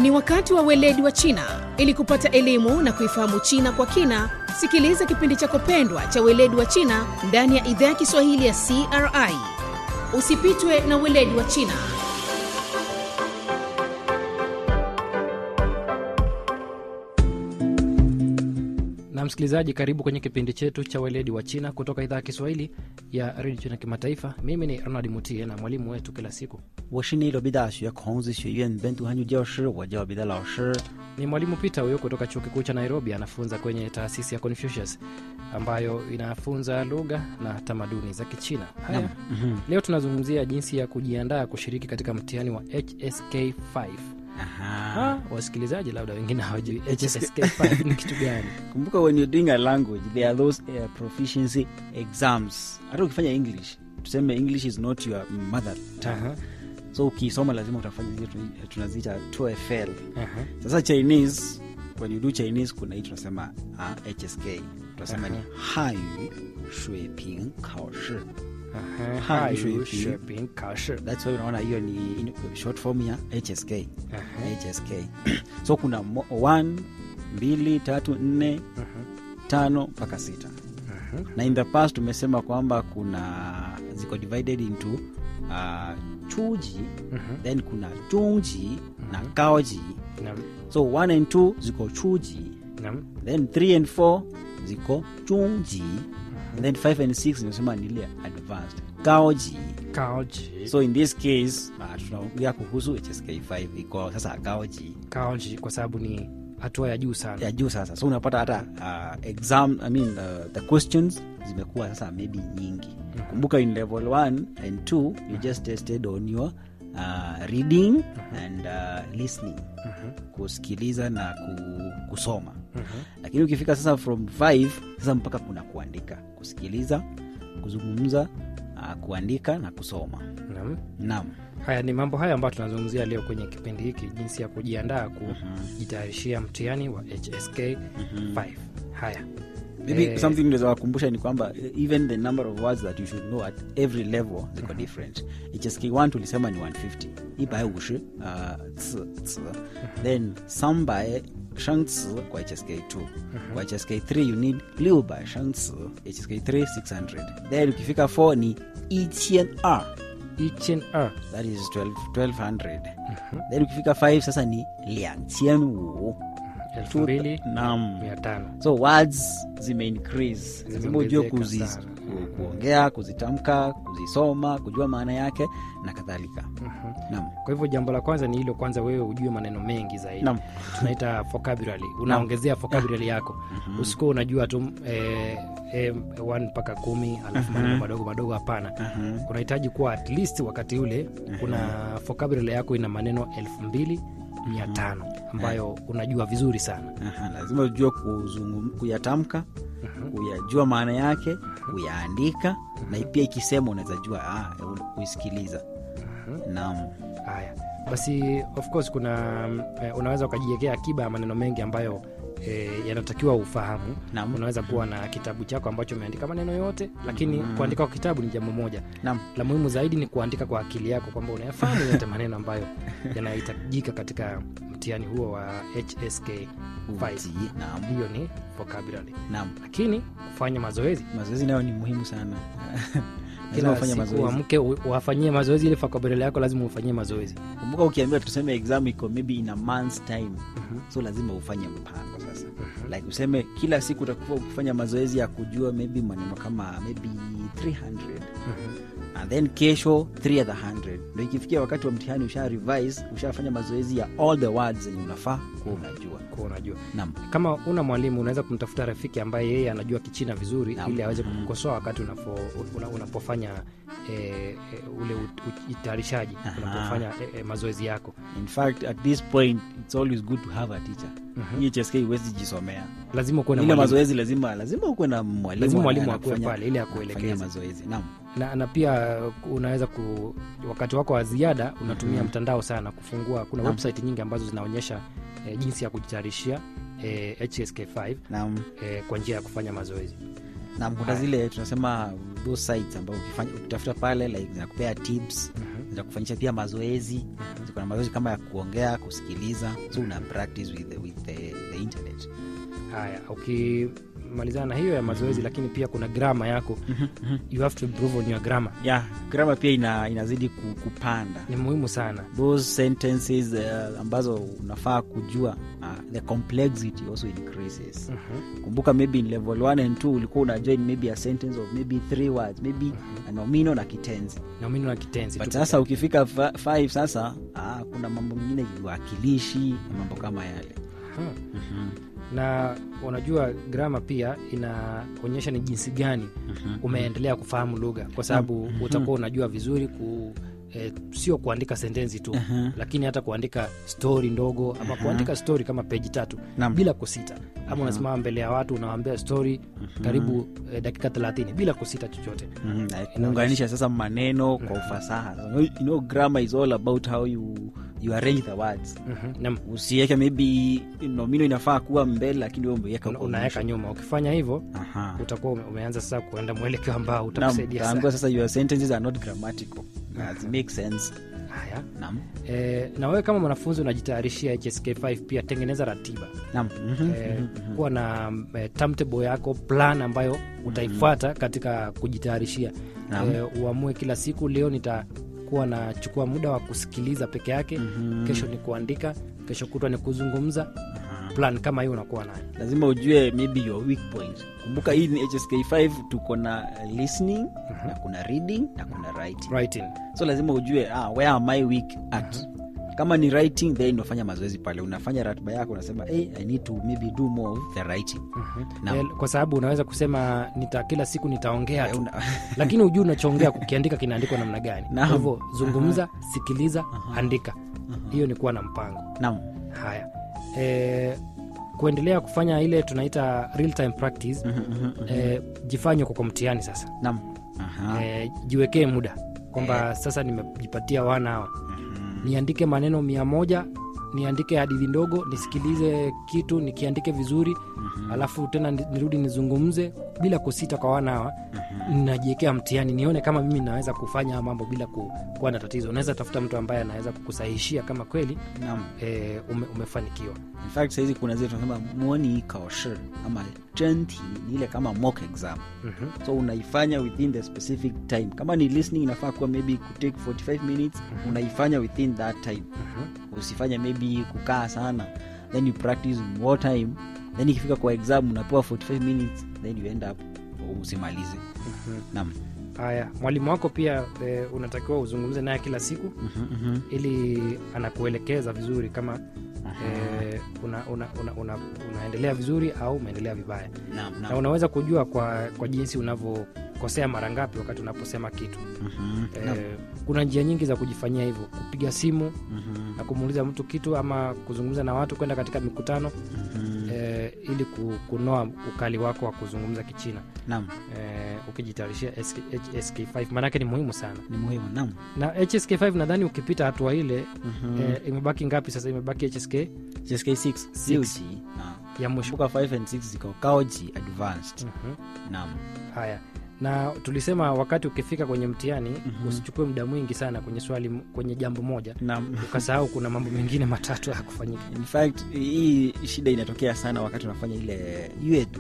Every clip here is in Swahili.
Ni wakati wa weledi wa China. Ili kupata elimu na kuifahamu China kwa kina, sikiliza kipindi chako pendwa cha weledi wa China ndani ya idhaa ya Kiswahili ya CRI. Usipitwe na weledi wa China. na msikilizaji karibu kwenye kipindi chetu cha weledi wa china kutoka idhaa ya kiswahili ya redio china kimataifa mimi ni ronald mutie na mwalimu wetu kila siku 我是内罗毕大学孔子学院本土汉语教师，我叫彼得老师。 ni mwalimu peter huyo kutoka chuo kikuu cha nairobi anafunza kwenye taasisi ya confucius ambayo inafunza lugha na tamaduni za kichina haya leo tunazungumzia jinsi ya kujiandaa kushiriki katika mtihani wa hsk5 Aha. Ah, wasikilizaji labda wengine hawajui hsk5 ni kitu gani Kumbuka when you're doing a language there are those uh, proficiency exams. Hata ukifanya English, tuseme English is not your mother tongue. Aha, So ukisoma lazima utafanya zile tuna- tunaziita TOEFL. aha. Sasa Chinese when you do Chinese kuna hii tunasema uh, HSK. Tunasema ni Hanyu Shui Ping Kao Shi. Aha, Hanyu hayu Shui Ping. shopping kashi That's why unaona hiyo ni in- short form ya HSK. Aha. HSK. so kuna mo- one, mbili, tatu, nne, tano mpaka sita na in the past tumesema kwamba kuna ziko divided into uh, chuji then kuna chungji na kaoji Naam, so 1 and 2 ziko chuji naam. then 3 and 4 ziko chungji and then 5 and 6 nimesema ni ile advanced kaoji Kaoji. so in this case uh, tunaongea kuhusu hsk5 iko sasa kaoji Kaoji kwa sababu ni hatua ya juu sana ya juu sasa so unapata hata uh, exam I mean, uh, the questions zimekuwa sasa maybe nyingi kumbuka in level 1 and 2 you just tested on your uh, reading and uh, listening kusikiliza na ku, kusoma lakini ukifika sasa from 5 sasa mpaka kuna kuandika kusikiliza kuzungumza uh, kuandika na kusoma Naam. naam haya ni mambo haya ambayo tunazungumzia leo kwenye kipindi hiki jinsi ya kujiandaa kujitayarishia mtihani wa hsk 5 haya maybe Eh, something naweza wakumbusha ni kwamba eh, even the number of words that you should know at every level ziko different hsk1 tulisema ni 150 ibae ushi uh, ts, ts. then sambae shangci kwa hsk2 kwa hsk3 you need liu bae shangci hsk3 600 then ukifika 4 ni 1002 hnr that is 12, 1200 then ukifika 5 sasa ni 2500 elfu mbili Naam. mia tano so words zime increase lazima ujue Zimeongezeka kuzi, sana. ku, kuongea kuzitamka kuzisoma kujua maana yake na kadhalika naam kwa hivyo jambo la kwanza ni hilo kwanza wewe ujue maneno mengi zaidi Naam. tunaita vocabulary unaongezea vocabulary yako usikuwa unajua tu eh, eh, one mpaka kumi alafu maneno madogo madogo hapana unahitaji kuwa at least wakati ule kuna vocabulary yako ina maneno elfu mbili mia tano ambayo unajua vizuri sana Aha, lazima ujue kuzungum- kuyatamka kuyajua maana yake kuyaandika na pia ikisema unaweza jua ah, kuisikiliza naam haya basi of course kuna eh, unaweza ukajiwekea akiba ya maneno mengi ambayo eh, yanatakiwa ufahamu Naam. unaweza kuwa na kitabu chako ambacho umeandika maneno yote lakini kuandika kwa kitabu ni jambo moja naam la muhimu zaidi ni kuandika kwa akili yako kwamba unayafahamu yote maneno ambayo yanahitajika katika mtihani huo wa hsk 5 Utii, naam hiyo ni vocabulary naam lakini kufanya mazoezi mazoezi nayo ni muhimu sana lazima kila ufanye siku mazoezi amke u- wafanyie mazoezi ile vocabulary yako lazima ufanyie mazoezi kumbuka ukiambiwa tuseme exam iko maybe in a month's time so lazima ufanye mpango sasa like useme kila siku utakuwa ukifanya mazoezi ya kujua maybe maneno kama maybe 300 and then kesho 3 other 100 ndo ikifikia wakati wa mtihani usha revise ushafanya mazoezi ya all the words zenye unafaa kuwa unajua kuwa unajua nam kama una mwalimu unaweza kumtafuta rafiki ambaye yeye anajua kichina vizuri Naam. ili aweze kukukosoa wakati unapo, una, unapofanya e, e, ule utayarishaji Aha. unapofanya e, e, mazoezi yako in fact at this point it's always good to have a teacher hii hsk huwezi jisomea lazima kuwe na ile mwalimu. mazoezi lazima lazima ukuwe na mwalimu Lazima mwalimu ana- akuwe anakufanya- pale ili anakufanyia akuelekeze. mazoezi naam na, na pia unaweza ku wakati wako wa ziada unatumia mtandao sana kufungua kuna Naam. website nyingi ambazo zinaonyesha e, jinsi ya kujitayarishia e, hsk5 naam e, kwa njia ya kufanya mazoezi na kuna zile tunasema those sites ambao ukifanya ukitafuta pale like zinakupea tips za kufanyisha pia mazoezi ziko na mazoezi kama ya kuongea kusikiliza so una practice with the, with the, the internet haya ukimalizana na hiyo ya mazoezi lakini pia kuna grama yako you have to improve on your grammar yeah grama pia ina, inazidi ku- kupanda ni muhimu sana those sentences uh, ambazo unafaa kujua uh, the complexity also increases Mhm. kumbuka maybe in level 1 and 2 ulikuwa una join maybe a sentence of maybe three words maybe a nomino na kitenzi nomino na kitenzi but tu sasa ukifika 5 sasa ah, kuna mambo mengine viwakilishi na mambo kama yale Aha. na unajua grama pia inaonyesha ni jinsi gani umeendelea kufahamu lugha kwa sababu utakuwa unajua vizuri ku eh, sio kuandika sentensi tu lakini hata kuandika stori ndogo ama kuandika stori kama peji tatu Naam. bila kusita ama unasimama mbele ya watu unawambia stori karibu eh, dakika thelathini bila kusita chochote Mhm, na kuunganisha sasa maneno kwa ufasaha you know, grammar is all about how you, you arrange the words Mhm. Naam. usiweke maybe nomino inafaa kuwa mbele lakini we umeweka Una- kwa unaweka mwisho. nyuma ukifanya hivyo Aha. utakuwa ume- umeanza sasa kuenda mwelekeo ambao Naam, utakusaidia utaambiwa sana sasa your sentences are not grammatical As make sense haya Naam. e, na wewe kama mwanafunzi unajitayarishia hsk5 pia tengeneza ratiba Naam. Mhm. e, kuwa na e, timetable yako plan ambayo utaifuata katika kujitayarishia Naam. e, uamue kila siku leo nitakuwa nachukua muda wa kusikiliza peke yake kesho ni kuandika kesho kutwa ni kuzungumza plan kama hiyo unakuwa nayo lazima ujue maybe your weak point kumbuka hii ni hsk5 tuko na uh, listening na kuna reading na kuna writing writing so lazima ujue ah, where am I weak at kama ni writing then unafanya mazoezi pale unafanya ratiba yako unasema hey, i need to maybe do more of the writing Naam. e, kwa sababu unaweza kusema nita kila siku nitaongea Eh, tu una- lakini hujui unachoongea kukiandika kinaandikwa namna gani kwa Naam. hivyo zungumza sikiliza andika hiyo ni kuwa na mpango naam haya e, kuendelea kufanya ile tunaita real time practice e, jifanye kwa kwa mtihani sasa naam Aha. e, jiwekee muda kwamba sasa nimejipatia wana hawa niandike maneno mia moja niandike hadithi ndogo nisikilize kitu nikiandike vizuri alafu tena ni- nirudi nizungumze bila kusita kwa wana hawa najiwekea mtihani nione kama mimi naweza kufanya haya mambo bila ku, kuwa na tatizo unaweza tafuta mtu ambaye anaweza kukusahishia kama kweli naam e, ume, umefanikiwa in fact sahizi kuna zile tunasema moni kaoshi ama jenti ni ile kama mock exam Mhm. so unaifanya within the specific time kama ni listening inafaa kuwa maybe kutake 45 minutes unaifanya within that time usifanye maybe kukaa sana then you practice in more time then ikifika kwa exam unapewa 45 minutes then you end up usimalize naam haya mwalimu wako pia e, unatakiwa uzungumze naye kila siku ili anakuelekeza vizuri kama e, una, una, una, una, unaendelea vizuri au umeendelea vibaya naam na naam unaweza kujua kwa, kwa jinsi unavyokosea mara ngapi wakati unaposema kitu Mhm. Naam. e, kuna njia nyingi za kujifanyia hivyo kupiga simu Mhm. na kumuuliza mtu kitu ama kuzungumza na watu kwenda katika mikutano Mhm. e, ili ku- kunoa ukali wako wa kuzungumza kichina naam e, ukijitayarishia SK, hsk5 maanake ni muhimu sana ni muhimu naam na hsk5 nadhani ukipita hatua ile e, imebaki ngapi sasa imebaki hsk JSK6 COG ya mwisho kumbuka 5 and 6 ziko kaoji advanced Mhm. naam haya na tulisema wakati ukifika kwenye mtihani usichukue muda mwingi sana kwenye swali kwenye jambo moja naam ukasahau kuna mambo mengine matatu ya kufanyika in fact hii shida inatokea sana wakati unafanya ile yuetu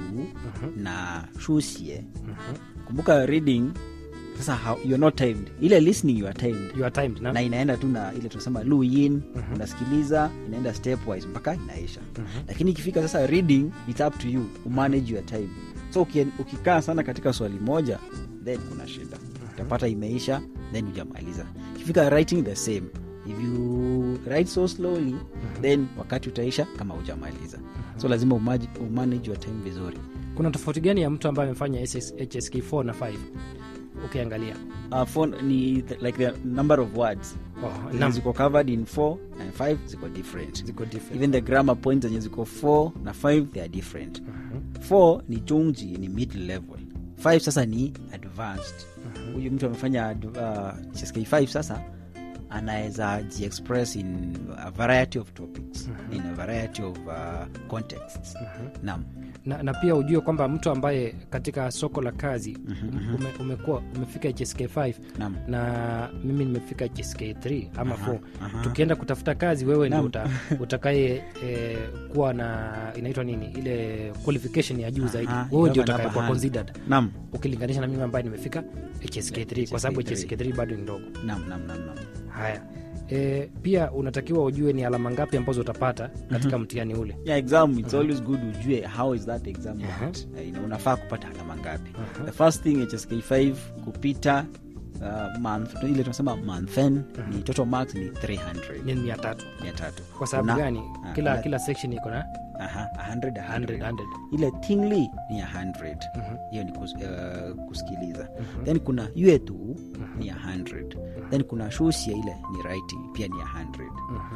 na shusie Mhm. kumbuka reading sasa how, you're not timed ile listening you are timed you are timed na, na inaenda tu na ile tunasema luin unasikiliza inaenda stepwise mpaka inaisha lakini ikifika sasa reading it's up to you umanage your time so uki- ukikaa sana katika swali moja then kuna shida utapata imeisha then hujamaliza ikifika writing the same if you write so slowly then wakati utaisha kama hujamaliza so lazima umaji- umanage your time vizuri kuna tofauti gani ya mtu ambaye amefanya SS hsk 4 na 5 ukiangalia uh, phone ni the, like the number of words oh, zenye nam, ziko covered in 4 and 5 ziko different ziko different even the grammar points zenye ziko 4 na 5 they are different 4 ni chungji ni mid level 5 sasa ni advanced huyu mtu amefanya ad- uh, CSK 5 sasa anaweza jiexpress in a variety of topics in a variety of uh, contexts naam na, na pia ujue kwamba mtu ambaye katika soko la kazi ume, umekuwa umefika hsk5 Naam. na mimi nimefika hsk3 ama Aha, 4 aha. tukienda kutafuta kazi wewe ndio Naam. uta, utakaye eh, kuwa na inaitwa nini ile qualification ya juu zaidi Aha, wewe ndio you have an utakayekuwa upper hand. considered naam ukilinganisha na mimi ambaye nimefika hsk3 kwa sababu HSK3. hsk3 bado ni ndogo naam naam naam naam haya e, pia unatakiwa ujue ni alama ngapi ambazo utapata katika mtihani ule yeah, exam it's always good ujue how is that exam Aha. worked. Eh, ina- unafaa kupata alama ngapi the first thing hsk5 kupita uh, month ile tunasema monthen ni total marks ni 300 ni mia tatu mia tatu kwa sababu Kuna- gani ah, kila kuna- kila section iko na aha, 100, 100, 100. 100. ile tingly ni 100 hiyo ni kus, uh, kusikiliza then kuna uetu ni 100 then kuna shusia ile ni writing pia ni 100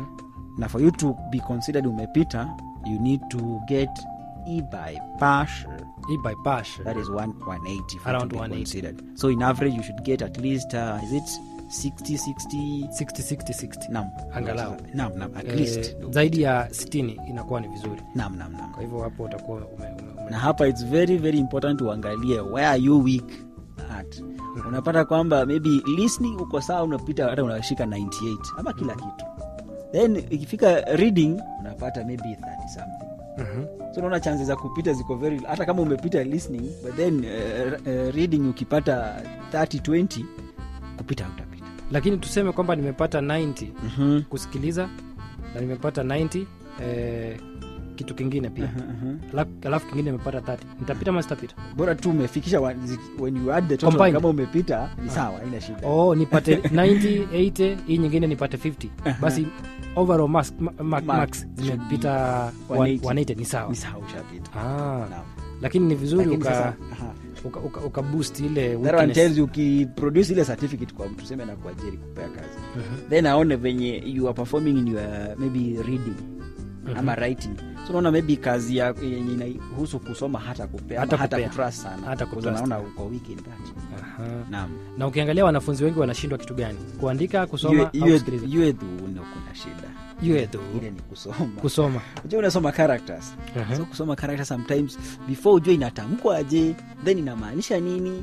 na for you to be considered umepita you need to get e by partial hii by pash that is one, 180 for Around to be 180. considered so in average you should get at least uh, is it 60 60 60 60 60 nam Angalau. nam nam at Eh, least zaidi ya 60 inakuwa ni vizuri nam nam nam kwa hivyo hapo utakuwa ume, ume, ume. na hapa its very very important uangalie where are you weak at unapata kwamba maybe listening uko sawa unapita hata unashika 98 ama kila kitu then ikifika reading unapata maybe 30 something Mhm. so unaona chances za kupita ziko very hata kama umepita listening but then uh, uh, reading ukipata 30 20 kupita utapita lakini tuseme kwamba nimepata 90 mm-hmm. kusikiliza na nimepata 90 eh, kitu kingine pia Alafu- alafu kingine nimepata 30 nitapita ama sitapita bora tu umefikisha wa- zi- when you add the total Combined. kama umepita ni sawa haina shida oh nipate 90 80 hii nyingine nipate 50 basi overall marks, ma, ma, Mark marks should zimepita be 180 180. ni sawa ni sawa ushapita ah, Naam. lakini ni vizuri Lakini uka, sasa, aha. uka, uka, uka boost ile That one weakness. tells you ukiproduce ile certificate kwa mtu tuseme na kuajiri kupea kazi then aone venye you are performing in your maybe reading ama writing so unaona maybe kazi ya- yenye inahusu kusoma hata kupea Hata ama hata kupea. kutrust sana Hata Because kutrust. unaona uko weak in that Aha. naam na ukiangalia wanafunzi wengi wanashindwa kitu gani kuandika kusoma Yue- au yue- kusikiliza yue tu ndio kuna shida Yue tu. ile ni kusoma kusoma unajua unasoma characters Aha. so kusoma characters sometimes before ujue inatamkwa aje then inamaanisha nini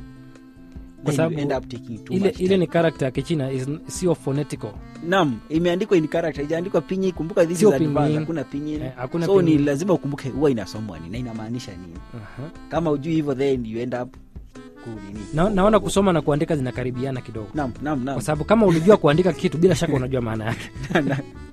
Kwa then sababu you end up taking too ile much ile time. ni character ya kichina is- sio phonetical nam imeandikwa in character ijaandikwa pinyin kumbuka this Sio is advanced, pinyin. hakuna pinyin Eh, hakuna so pinyin. ni lazima ukumbuke huwa inasomwa nini na inamaanisha nini Aha. kama ujui hivyo then you end up kunini na, naona kusoma na kuandika zinakaribiana kidogo nam nam nam kwa sababu kama ulijua kuandika kitu bila shaka unajua maana yake Na-